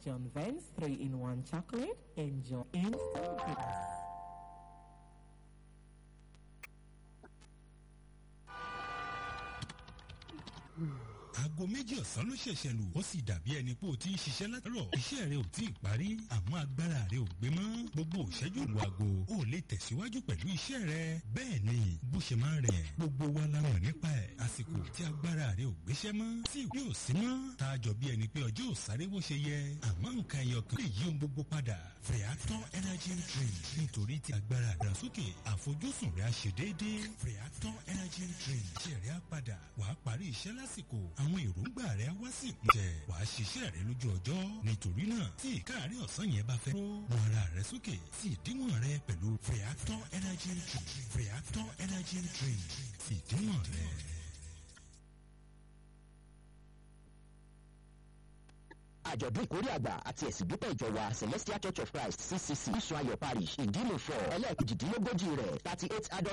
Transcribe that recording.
John Vance 3-in-1 chocolate. Enjoy instant goodness. aago méjì ọ̀sán ló ṣẹ̀ṣẹ̀ lù ó sì dàbí ẹni pé o ti ń ṣiṣẹ́ látàrọ̀ iṣẹ́ rẹ ò tí ì parí àmọ́ agbára rẹ ò gbé mọ́ gbogbo òṣẹ́jú lu aago ó lè tẹ̀síwájú pẹ̀lú iṣẹ́ rẹ bẹ́ẹ̀ ni bó ṣe máa ń rẹ̀ gbogbo wa la mọ̀ nípa ẹ̀ àsìkò tí agbára rẹ ò gbéṣẹ́ mọ́ tí ìwé ò sí mọ́ tá a jọ bí ẹni pé ọjọ́ ò sáré bó ṣe yẹ àmọ́ nǹkan ẹyọ kan lè yí ohun gbogbo padà Freator energy drink nítorí tí agbára ìdàgbàsókè àfojúsùn rẹ á ṣe déédéé Freator energy drink ṣe rẹ á padà wàá parí iṣẹ́ lásìkò àwọn èròǹgbà rẹ á wá sí ìpúnjẹ wàá ṣiṣẹ́ rẹ lójú ọjọ́ nítorí náà tí ìkáàárẹ̀ ọ̀sán yẹn bá fẹ́ ró wọn ara rẹ sókè sí ìdíwọ̀n rẹ pẹ̀lú Freator energy drink Freator energy drink sí ìdíwọ̀n rẹ. àjọ̀dún ìkórè àgbà àti ẹ̀sìn dúpẹ́ ìjọ wa celestial church of christ ccc ìṣù ayọ̀ parish ìdílé fọ ẹlẹ́ẹ̀kejìdínlógójì rẹ̀ thirty eight adult